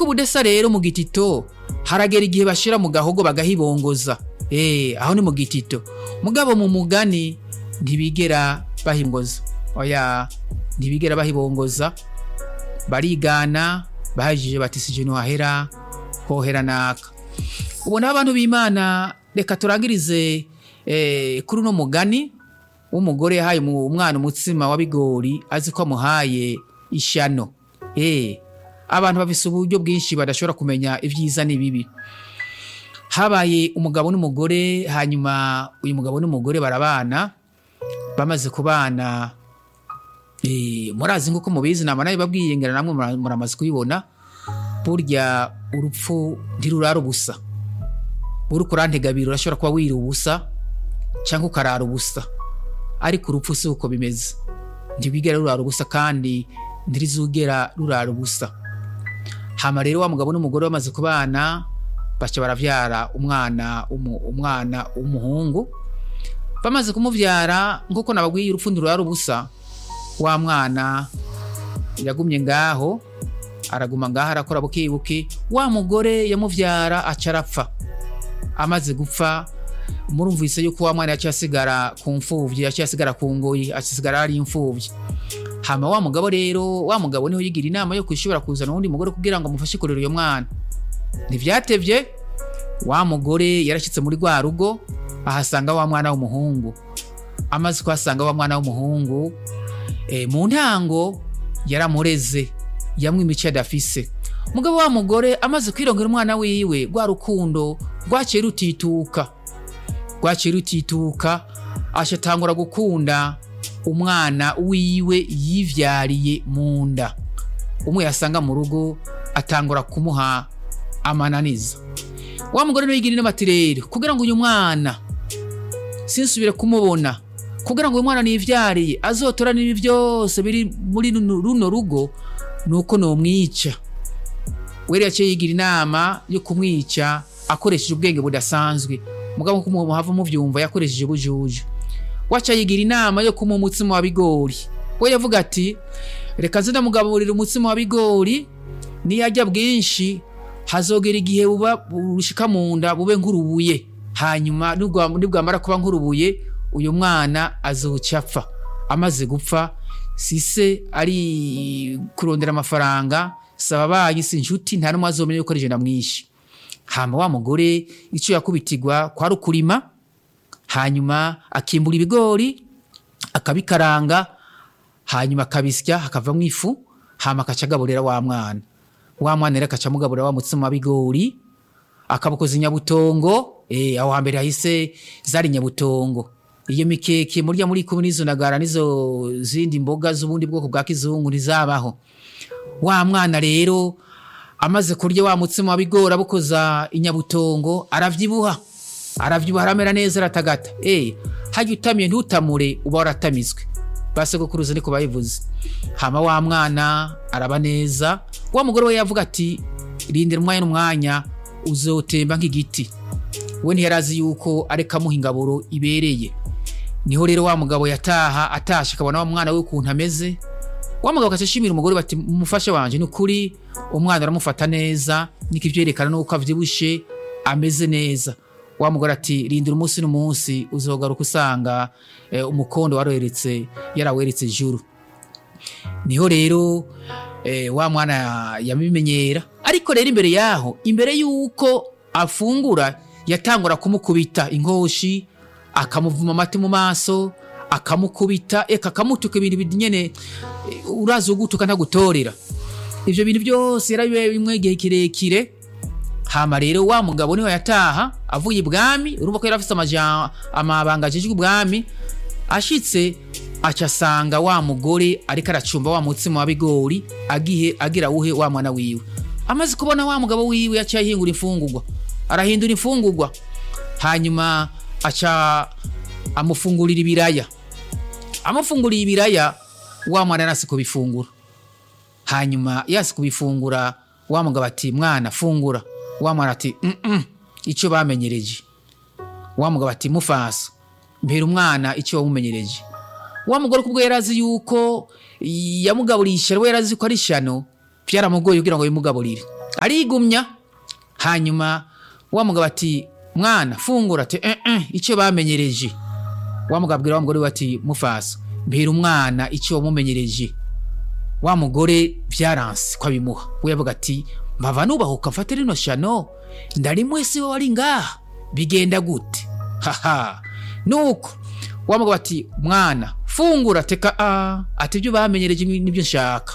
ariko ubudasa rero mu gitito haragera igihe bashira mu gahogo bagahibongoza eh aho ni mu gitito mugabo mu mugani ntibigera bahimboza oya ntibigera bahibongoza barigana bahajije bati sije hahera hohera naka ubona abantu b'imana reka turangirize eh, kuri uno mugani w'umugore yahaye mu- umwana umutsima wa bigori azi ko amuhaye ishano eh abantu bafise uburyo bwinshi badashobora kumenya ibyiza n'ibibi habaye umugabo n'umugore hanyuma uyu mugabo n'umugore barabana bamaze kubana eh, murazi nk'uko mubizi nama nawe babwiye ngera namwe mura- muramaze kubibona burya urupfu ntirurara ubusa uriko urantegabira urashobora kuba wira ubusa cyangwa ukarara ubusa ariko urupfu si uko bimeze ntibigera rurara ubusa kandi ntirizugera rurara ubusa hama rero wa mugabo n'umugore bamaze kubana baca baravyara umwana umu, umwana w'umuhungu bamaze kumuvyara nk'uko nababwiye urupfu ntirurara ubusa wa mwana yagumye ngaho araguma ngaho arakora bukibuki wa mugore yamuvyara aca arapfa amaze gupfa murumvise yuko wa mwana yaciye asigara ku mfuvyi yaciye asigara ku ngoyi asigara ari imfuvyi hama wa mugabo rero wa mugabo niho yigira inama yo kwishobora kuzana uwundi mugore kugira ngo amufashe kurera uyo mwana ntivyatevye wa mugore yarashyitse muri rwa rugo ahasanga wa mwana w'umuhungu amaze kuhasanga wa mwana w'umuhungu e, mu ntango yaramureze yamwe imico adafise mugabo wa mugore amaze kwirongera umwana wiwe rwa rukundo rwaciye rutituka rwaciye rutituka ashatangura gukunda umwana wiwe yivyariye mu nda umwe yasanga mu rugo atangura kumuha amananiza wa mugore niwe yigira inama ati rero kugira ngo uyu mwana sinsubire kumubona kugira ngo uyu mwana nivyariye azotora n'ibi byose biri muri runo runo rugo nuko nomwica wera yaciye yigira inama yo kumwica akoresheje ubwenge budasanzwe mugabo nkuko muhava muvyumva yakoresheje ubujuju waca yigira inama yo kumuha umutsima wa bigori we yavuga ati reka nze ndamugaburira umutsima wa bigori niyarya bwinshi hazogera igihe buba bushika mu nda bube nk'urubuye hanyuma nibwa- nibwamara kuba nk'urubuye uyu mwana azoca apfa amaze gupfa sise ari kurondera amafaranga saba abayi si inshuti nta n'umwe azomenya yuko ari je ndamwishe hama wa mugore icyo yakubitirwa kwari ukurima hanyuma akimbura ibigori akabikaranga hanyuma akabisya hakavamo ifu hama akaca agaburira wa mwana wa mwana rero akaca amugaburira wa mutsima w'ibigori akabukoza inyabutongo eh, aho hambere hahise zari nyabutongo iyo mikeke murya muri kumwe n'izo nagara n'izo zindi mboga z'ubundi bwoko bwa kizungu ntizabaho wa mwana rero amaze kurya wa mutsima wa bigori abukoza inyabutongo aravyibuha aravyibuha aramera neza aratagata eh hajya utamiye ntutamure uba waratamizwe basogokuruza niko bayivuze hama wa mwana araba neza wa mugore we yavuga ati rindira umwanya n'umwanya uzotemba nk'igiti we ntiyarazi yuko areka amuha ingaburo ibereye niho rero wa mugabo yataha atashe akabona wa mwana we ukuntu ameze wa mugabo akaca ashimira umugore bati umufasha wanje ni ukuri umwana uramufata neza niko ivyerekana nuko avyibushe ameze neza wa mugore ati rindira umunsi n'umunsi uzogaruka usanga eh, umukondo waroheretse yaraweretse ijuru niho rero eh, wa mwana yabimenyera ariko rero imbere yaho imbere y'uko afungura yatangura kumukubita inkoshi akamuvuma amati mu maso akamukubita eka akamutuka ibintu bidi nyene eh, urazi ugutuka ntagutorera ivyo bintu byose yarabibaye bimwe igihe kirekire hama rero wa mugabo niho yataha avuye ibwami urumva ko yari afise amaja- amabanga ajejwe ubwami ashitse aca asanga wa mugore ariko aracumba wa mutsima wa bigori agihe agira wuhe wa mwana wiwe amaze kubona wa mugabo wiwe yaciye ahingura imfungurwa arahindura imfungurwa hanyuma aca amufungurira ibiraya amufunguriye ibiraya wa mwana yarasi kubifungura hanyuma yasi kubifungura wa mugabo ati mwana fungura wa mwana ati "Mm-mm, icyo bamenyereje wa mugabo ati mufasa mbera umwana icyo wamumenyereje wa mugore kubwo yari azi yuko yamugaburiye ishyano we yari azi ko ari ishyano byaramugoye kugira ngo bimugaburire arigumya hanyuma wa mugabo ati mwana fungura ati eh, eh, icyo bamenyereje wa mugabo abwira wa mugore we ati mufasa mbera umwana icyo wamumenyereje wa mugore byaranse ko abimuha we yavuga ati mpava nubahuka mfate rino shano ndari mwese we wari ngaha bigenda gute haha nuko wa mugabo ati mwana fungura teka a ati ibyo bamenyereje nibyo nshaka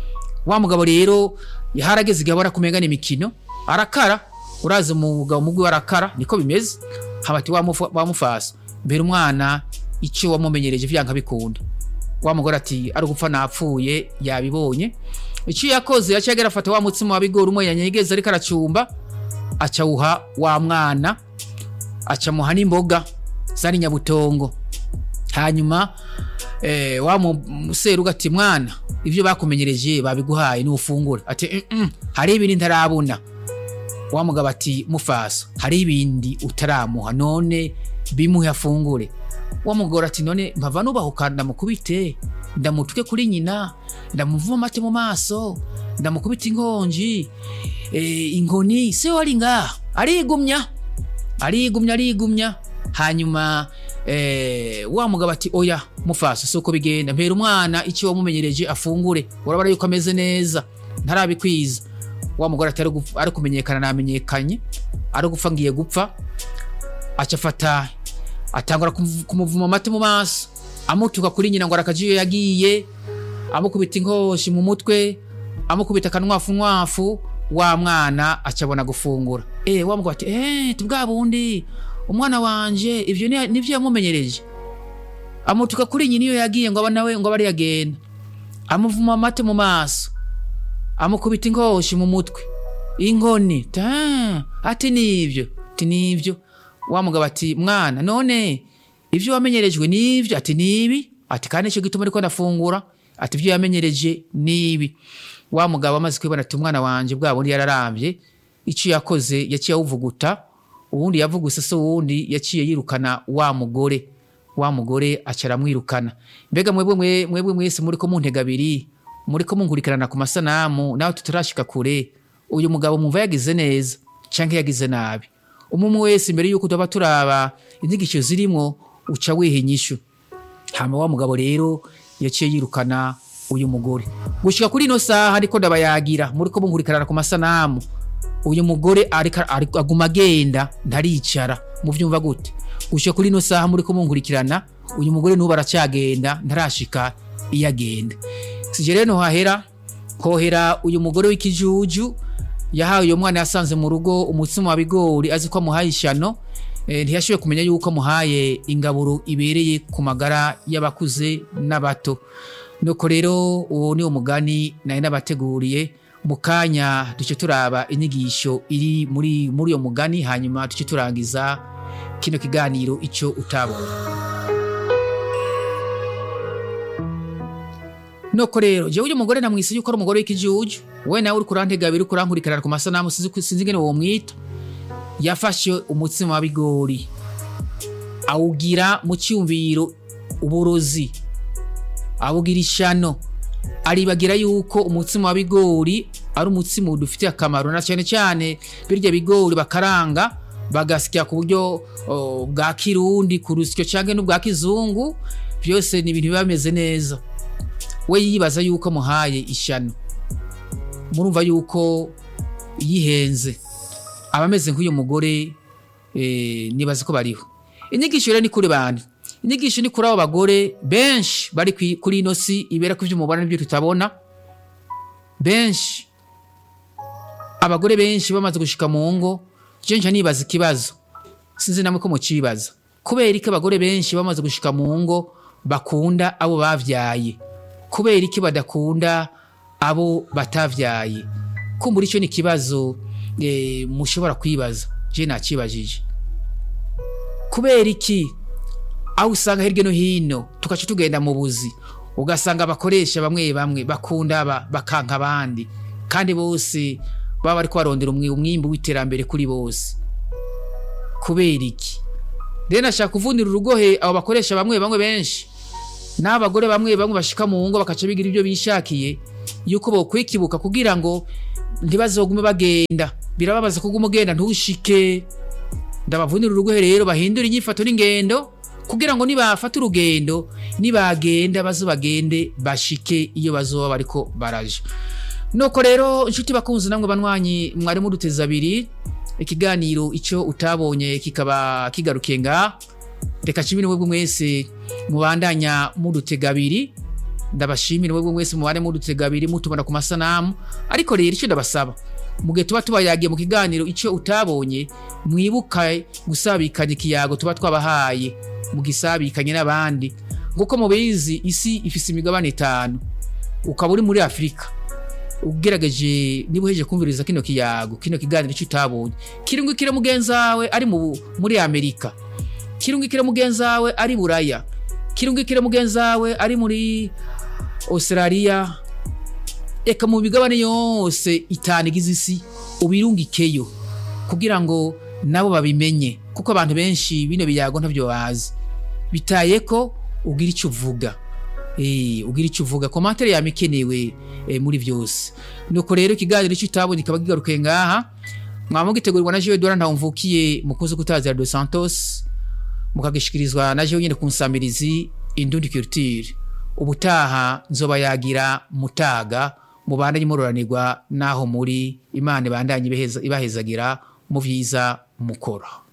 wa mugabo rero yaharageze igihe abona kumengana imikino arakara urazi umugabo mugwi we arakara niko bimeze habati wamufasa mbere umwana icyo wamumenyereje vyanga bikunda wa mugore ati ari gupfa napfuye yabibonye icyo yakoze yaciye agera afata wa mutsima wa bigori umwe yanyegeza ariko aracumba acawuha wa mwana acamuha n'imboga zari nyabutongo hanyuma eh, wa museruga ati mwana ibyo bakumenyereje babiguhaye nufungure ati mm -mm, hari ibindi ntarabona wa mugabo ati mufasa hari ibindi utaramuha none bimuhe afungure wa mugore ati none mpava nubahuka ndamukubite ndamutuke kuri nyina ndamuvuma amate mu maso ndamukubita inkonji e, inkoni se wari ngaha arigumya arigumya arigumya hanyuma eh, wa mugabo ati oya mufasa si uko bigenda mpera umwana icyo wamumenyereje afungure urabona yuko ameze neza ntarabikwiza wa mugore ati ari kumenyekana namenyekanye ari gupfa ngiye gupfa aca afata atangura kumuvuma amate mu maso amutuka kuri nyina ngo arakajiyo yagiye amukubita inkoshi mu mutwe amukubita akanwafu nwafu wa mwana acabona gufungura eh wa mugabo ati eh tubwa bundi umwana wanje ivyo nivyo yamumenyereje amutuka kuri nyina iyo yagiye ngo nawe ngo abari yagenda amuvuma amate mu maso amukubita inkoshi mu mutwe inkoni ta ati nivyo ati nivyo wa mugabo ati mwana none ivyo wamenyerejwe nivyo ati nibi ati kandi ico gituma ariko ndafungura ati ivyo yamenyereje nibi wa mugabo amaze kwibona ati umwana wanje bwa bundi yararamvye ico yakoze yaciye awuvuguta uwundi yavuguse se uwundi yaciye yirukana wa mugore wa mugore aca aramwirukana mbega mwebwe mwebwe mwese muriko muntega abiri muriko munkurikirana ku masanamu nawe tutarashika kure uyu mugabo mumva yagize neza canke yagize nabi umwe wese imbere yuko tuba turaba inyigisho zirimwo uca wiha inyishu hama wa mugabo rero yaciye yirukana uyu mugore gushika kuri ino saha ariko ndabayagira muriko munkurikirana ku masanamu uyu mugore ariko aguma agenda ntaricara muvyumva gute gushika kuri ino saha muriko munkurikirana uyu mugore nubu aracyagenda ntarashika iyo agenda sije rero hahera hohera uyu mugore w'ikijuju yahawe uyu mwana yasanze mu rugo umutsima wa bigori azi ko amuhaye ishano ntiyashoboye kumenya yuko amuhaye ingaburo ibereye ku magara y'abakuze n'abato nuko rero uwo ni umugani nari nabateguriye mu kanya duce turaba inyigisho iri muri muri uyo mugani hanyuma duce turangiza kino kiganiro icyo utabonye nuko rero jewe uyu mugore namwise yuko ari umugore w'ikijuju we nawe uri kurantega abiri kurankurikirana ku masanamu sinzi ingene uwo mwita yafashe umutsima wa bigori awugira mu cyumviro uburozi awugira ishano aribagira yuko umutsima wa bigori ari umutsima udufitiye akamaro na cyane cyane birya bigori bakaranga bagasya ku buryo bwa kirundi ku rusyo cyangwa n'ubwa kizungu byose ni ibintu biba bimeze neza we yibaza yuko amuhaye ishano murumva yuko yihenze aba ameze nk'uyu mugore nibaza ko bariho inyigisho rero ni kuri bande inyigisho ni kuri abo bagore benshi bari kuri ino si ibera ko ibyo mubona n'ibyo tutabona benshi abagore benshi bamaze gushika mu ngo jenja nibaza ikibazo sinzi namwe ko mucibaza kubera iki abagore benshi bamaze gushika mu ngo bakunda abo bavyaye kubera iki badakunda abo batavyaye kumbura icyo ni ikibazo mushobora kwibaza je nakibajije kubera iki aho usanga hirya no hino tugaca tugenda mu buzi ugasanga abakoresha bamwe bamwe bakunda aba bakanka abandi kandi bose baba bari kubarondera umwimbu w'iterambere kuri bose kubera iki rero nashaka kuvunira urugohe abo bakoresha bamwe bamwe benshi n'abagore bamwe bamwe bashika mu ngo bakaca bigira ibyo bishakiye yuko bokwikibuka kugira ngo ntibazogume bagenda birababaza kuguma ugenda ntushike ndabavunira urugohe rero bahindura inyifato n'ingendo kugira ngo nibafata urugendo nibagenda baze bagende bashike iyo bazoba bariko baraja nuko rero inshuti bakunzi namwe banywanyi mwari muduteza abiri ikiganiro icyo utabonye kikaba kigarukiye nga reka nshimire mwebwe mwese mubandanya mudutega abiri ndabashimira mwebwe mwese mubane mudutega abiri mutubona ku masanamu ariko rero icyo ndabasaba mu gihe tuba tubayagiye mu kiganiro icyo utabonye mwibuka gusabikanya ikiyago tuba twabahaye mugisabikanye n'abandi nguko mubizi isi ifise imigabane itanu ukaba uri muri afurika ugerageje niba uhejeje kumviriza kino kiyago kino kiganiro icyo utabonye kirungikire mugenzi wawe ari mu- muri amerika kirungikire mugenzi wawe ari buraya kirungikire mugenzi wawe ari muri australia eka mu migabane yose itanu igize isi ubirungikeyo kugira ngo nabo babimenye kuko abantu benshi bino biyago ntabyo bazi bitaye ko ugira icyo uvuga Eh, ugira icyo uvuga komantere yama ikenewe eh, muri byose nuko rero ikiganiro icyo utabonye kikaba kigarukiye ngaha mwaba mugitegurirwa na jewe dora ntawumvukiye mukunzi kutazira dos santos mukagishikirizwa na jewe nyine ku nsamirizi indundi culture ubutaha nzoba yagira mutaga mubandanye muroranirwa naho muri imana ibandanye ibaheza- ibahezagira mu byiza mukora